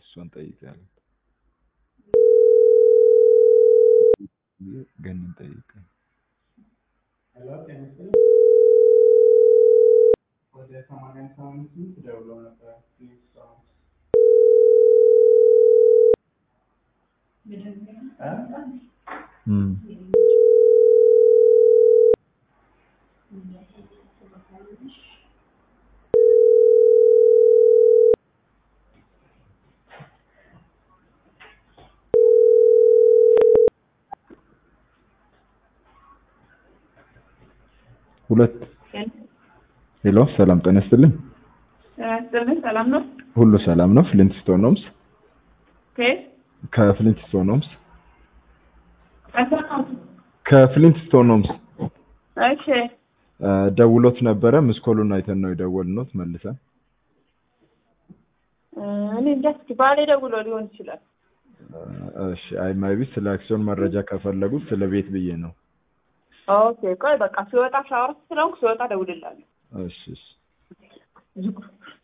እሷን ጠይቃለሁ። ገንን ጠይቅ። ሄሎ ጤና ይስጥልኝ። ወደ ሰማንያ ሰማንያ ስምንት ደውለው ነበር ፕሊዝ ሰው እም ሁለት ሄሎ፣ ሰላም ጤና ይስጥልኝ። ያስጥልኝ ሰላም ነው። ሁሉ ሰላም ነው? ፍሊንትስቶን ሆምስ ከየት ከፍሊንትስቶን ሆምስ አሰማሁት። ከፍሊንትስቶን ሆምስ እሺ እ ደውሎት ነበረ። ምስኮሉን አይተን ነው የደወልነው መልሰን። እ እኔ እንጃ እስኪ ባሌ ደውሎ ሊሆን ይችላል። እ እሺ አይ ማይቢ ስለ አክሲዮን መረጃ ከፈለጉት ስለ ቤት ብዬ ነው። ኦኬ ቆይ በቃ ሲወጣ ሻወር ስለሆንኩ ሲወጣ ደውልላለሁ። እሺ እሺ